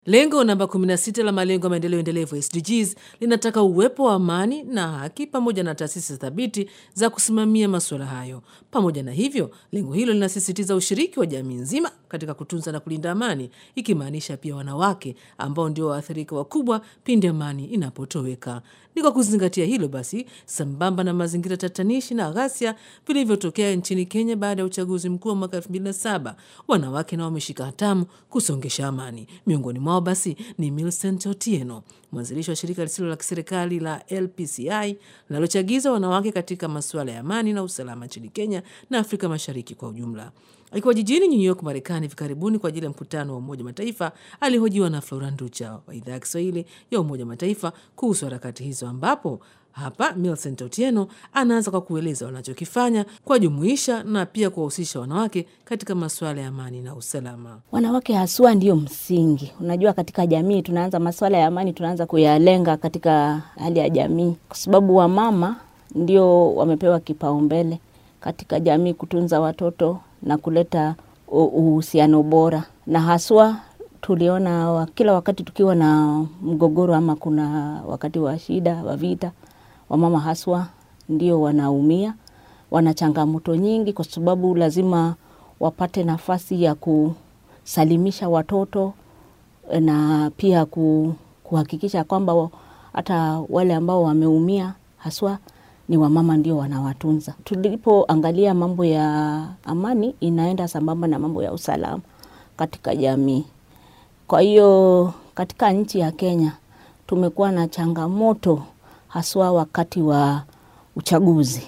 Lengo namba 16 la malengo ya maendeleo endelevu SDGs linataka uwepo wa amani na haki pamoja na taasisi thabiti za kusimamia masuala hayo. Pamoja na hivyo, lengo hilo linasisitiza ushiriki wa jamii nzima katika kutunza na kulinda amani, ikimaanisha pia wanawake ambao ndio waathirika wakubwa pindi amani inapotoweka. Ni kwa kuzingatia hilo basi, sambamba na mazingira tatanishi na ghasia vilivyotokea nchini Kenya baada ya uchaguzi mkuu wa mwaka 2007, wanawake nao wameshika hatamu kusongesha amani. Miongoni mwao basi ni Millicent Otieno, mwanzilishi wa shirika lisilo la kiserikali la LPCI linalochagiza wanawake katika masuala ya amani na usalama nchini Kenya na Afrika Mashariki kwa ujumla. Akiwa jijini New York, Marekani hivi karibuni kwa ajili ya mkutano wa Umoja Mataifa, alihojiwa na Flora Nducha wa idhaa ya Kiswahili ya Umoja Mataifa kuhusu harakati hizo, ambapo hapa Millicent Otieno anaanza kwa kueleza wanachokifanya kuwajumuisha na pia kuwahusisha wanawake katika masuala ya amani na usalama. Wanawake haswa ndio msingi. Unajua, katika jamii tunaanza masuala ya amani, tunaanza kuyalenga katika hali ya jamii, kwa sababu wamama ndio wamepewa kipaumbele katika jamii, kutunza watoto na kuleta uhusiano bora, na haswa tuliona wa, kila wakati tukiwa na mgogoro ama kuna wakati wa shida wa vita, wamama haswa ndio wanaumia, wana changamoto nyingi, kwa sababu lazima wapate nafasi ya kusalimisha watoto na pia kuhakikisha kwamba hata wale ambao wameumia haswa ni wamama ndio wanawatunza. Tulipoangalia mambo ya amani, inaenda sambamba na mambo ya usalama katika jamii. Kwa hiyo katika nchi ya Kenya tumekuwa na changamoto haswa wakati wa uchaguzi.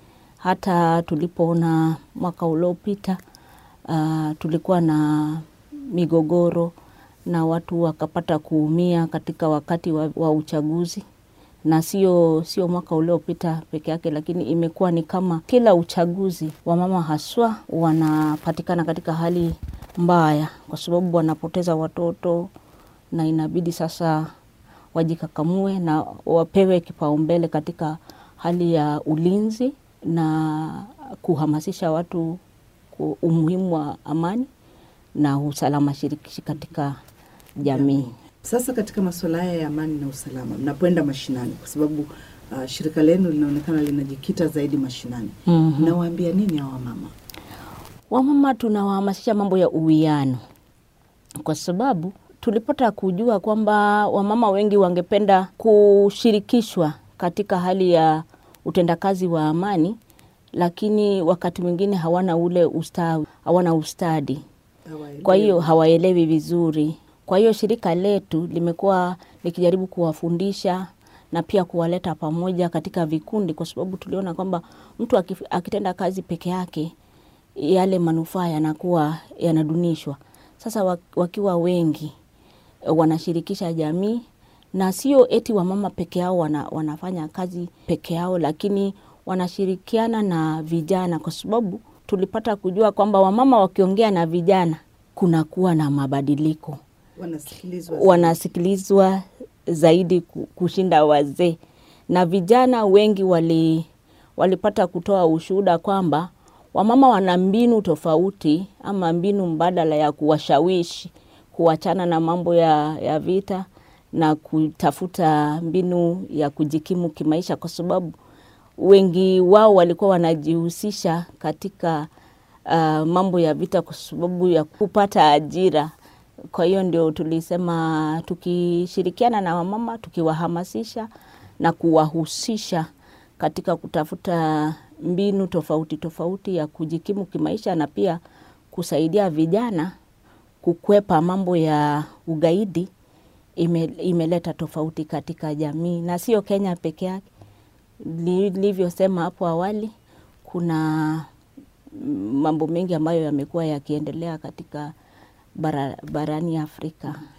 Hata tulipoona mwaka uliopita, uh, tulikuwa na migogoro na watu wakapata kuumia katika wakati wa, wa uchaguzi na sio sio mwaka uliopita peke yake, lakini imekuwa ni kama kila uchaguzi wamama haswa wanapatikana katika hali mbaya, kwa sababu wanapoteza watoto na inabidi sasa wajikakamue na wapewe kipaumbele katika hali ya ulinzi na kuhamasisha watu umuhimu wa amani na usalama shirikishi katika jamii. Sasa katika masuala haya ya amani na usalama, mnapoenda mashinani, kwa sababu uh, shirika lenu linaonekana linajikita zaidi mashinani, Mhm. mnawaambia nini hawa mama? Wamama tunawahamasisha mambo ya uwiano, kwa sababu tulipata kujua kwamba wamama wengi wangependa kushirikishwa katika hali ya utendakazi wa amani, lakini wakati mwingine hawana ule ustawi, hawana ustadi kwa hiyo hawaelewi vizuri. Kwa hiyo shirika letu limekuwa likijaribu kuwafundisha na pia kuwaleta pamoja katika vikundi, kwa sababu tuliona kwamba mtu akif- akitenda kazi peke yake yale manufaa yanakuwa yanadunishwa. Sasa wa- wakiwa wengi eh, wanashirikisha jamii na sio eti wamama peke yao wana, wanafanya kazi peke yao, lakini wanashirikiana na vijana, kwa sababu tulipata kujua kwamba wamama wakiongea na vijana kunakuwa na mabadiliko, wanasikilizwa wanasikilizwa zaidi ku- kushinda wazee, na vijana wengi wali, walipata kutoa ushuhuda kwamba wamama wana mbinu tofauti ama mbinu mbadala ya kuwashawishi kuachana na mambo ya, ya vita na kutafuta mbinu ya kujikimu kimaisha, kwa sababu wengi wao walikuwa wanajihusisha katika uh, mambo ya vita kwa sababu ya kupata ajira. Kwa hiyo ndio tulisema tukishirikiana na wamama, tukiwahamasisha na kuwahusisha katika kutafuta mbinu tofauti tofauti ya kujikimu kimaisha na pia kusaidia vijana kukwepa mambo ya ugaidi, ime, imeleta tofauti katika jamii na sio Kenya peke yake. Nilivyosema hapo awali, kuna mambo mengi ambayo yamekuwa yakiendelea katika bara, barani Afrika.